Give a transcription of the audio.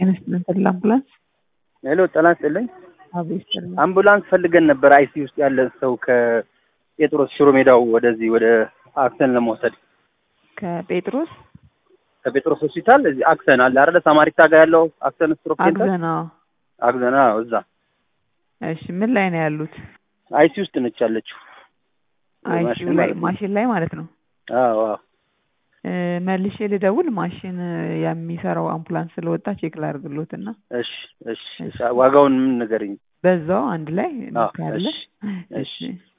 ጤና ይስጥልን ተድላ አምቡላንስ። ሄሎ ጤና ይስጥልኝ። አቤት ይስጥልን። አምቡላንስ ፈልገን ነበር አይሲ ውስጥ ያለ ሰው ከጴጥሮስ ሽሮ ሜዳው ወደዚህ ወደ አክሰን ለመውሰድ ከጴጥሮስ ከጴጥሮስ ሆስፒታል እዚህ አክሰን አለ አይደለ? ሳማሪታ ጋር ያለው አክሰን ስትሮክ ሴንተር አግዘና። አክሰን አዎ፣ እዛ እሺ ምን ላይ ነው ያሉት? አይሲ ውስጥ ነች ያለችው። አይሲዩ ማሽን ላይ ማለት ነው። ማሽን ላይ ማለት ነው። አዎ አዎ እ፣ መልሼ ልደውል። ማሽን የሚሰራው አምቡላንስ ስለወጣ ቼክ ላድርግሎት እና እሺ እሺ እሺ። ዋጋውን ምን ንገረኝ። በዛው አንድ ላይ አዎ፣ ካለ እሺ፣ እሺ